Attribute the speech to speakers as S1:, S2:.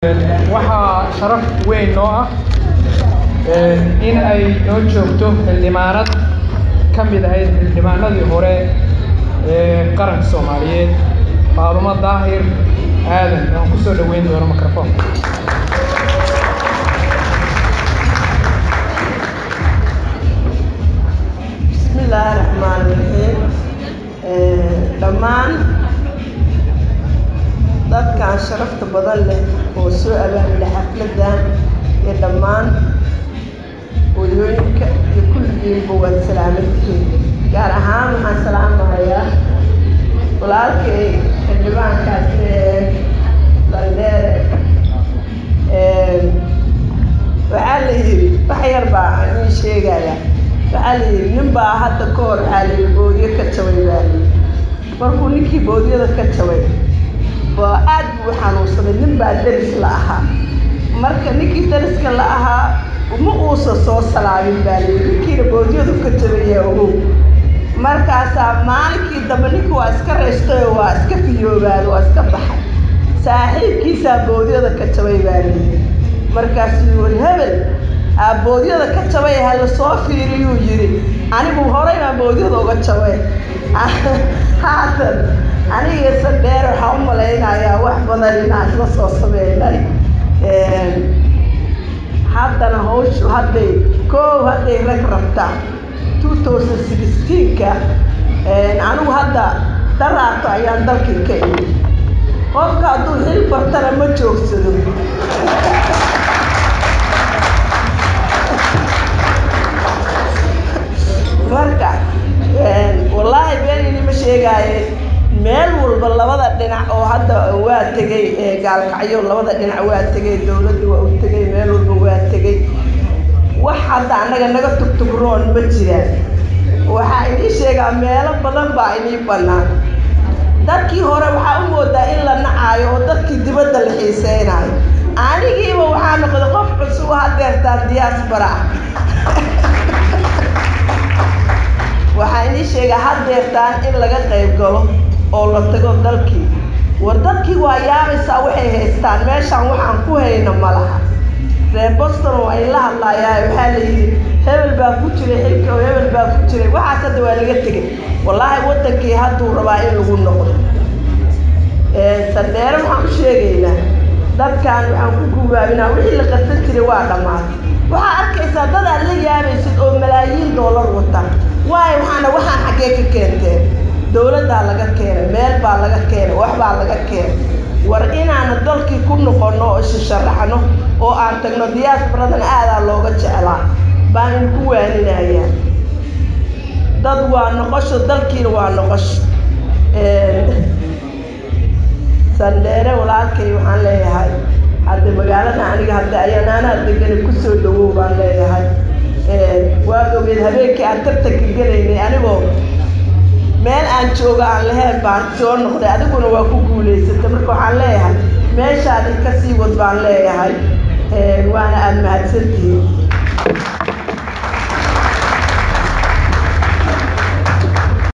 S1: waxaa sharaf weyn noo ah in ay noo joogto xildhibaanad ka mid ahayd xildhibaanadii hore ee qaranka soomaaliyeed faadumo daahir aadan aan ku soo dhoweyn doono microfoonka
S2: bismillaahi raxmaan raxiim dhammaan dadkan sharafta badan leh oo soo abaabula xafladdan iyo dhammaan hooyooyinka iyo kulligiinba waad salaamantihiin gaar ahaan waxaan salaamahayaa walaalkay xildhibaankaas landheere waxaa la yidhi wax yar baa ii sheegaya waxaa la yidhi nin baa hadda ka hor waxaa la yidhi boodiyo ka jabay baa layidhi markuu ninkii boodiyada ka jabay waa aad buu u xanuunsaday nin baa deris la ahaa marka ninkii deriska la ahaa ma uusan soo salaamin baa layidhi ninkiina boodiyadu ka jabayaa ogow markaasaa maalinkii dambe ninkii waa iska reystay oo waa iska fiyoobaad waa iska baxay saaxiibkiisaa boodiyada ka jabay baa layidhi markaasuu yiri hebel boodyada ka jabay hala soo fiiriyuu yidhi anigu horey baan boodyada uga jabay haatan aniga sadheer waxaa u malaynayaa wax badan inaan isla soo sameynay haddana hawshu hadday koow hadday rag rabtaa two thousand sixteenka anigu hadda daraato ayaan dalkii ka imi qofka hadduu xil bartana ma joogsado marka wallaahi beenini ma sheegaaye meel walba labada dhinac oo hadda waa tegay gaalkacyo labada dhinac waa tegay dowladda waa u tegay meel walba waa tegay wax hadda annaga naga tugtugroon ma jiraan waxaa inii sheegaa meelo badan baa inii bannaan dadkii hore waxaa u moodaa in la nacaayo oo dadkii dibadda la xiiseynayo anigiiba waxaa noqday qof cusub hadeertaa diyaasbara ah waxaa inii sheegaa hadeertaan in laga qayb galo oo la tago dalkii war dadkii waa yaabaysaa waxay haystaan meeshaan waxaan ku hayno ma laha reer boston waa in la hadlayaa waxaa la yidhi hebel baa ku jiray xilka oo hebel baa ku jiray waxaas hadda waa laga tegay wallaahi waddankii hadduu rabaa in lagu noqdo sandheere waxaan u sheegaynaa dadkan waxaan ku gubaabinaa wixii la qarsan jiray waa dhammaatay waxaa arkaysaa dad aad la yaabaysid oo malaayiin doolar wata waayo waxaana waxaan xaggee ka keenteen dowladdaa laga keenay meel baa laga keenay wax baa laga keenay war inaanu dalkii ku noqonno oo ishasharaxno oo aan tagno diyaasbaradan aadaa looga jeclaa baan idinku waaninayaa dad waa noqosho dalkiina waa noqosho sandheere walaalkay waxaan leeyahay hadda magaalada aniga hadda ayaanaanaa degani kusoo dhawow baan leeyahay waad ogeed habeenkii aan tartanka gelaynay anigoo meel aan joogo aan lahayn baan soo noqday adiguna waa ku guulaysatay marka waxaan leeyahay meeshaadi ka sii wad baan leeyahay waana aada mahadsantihiin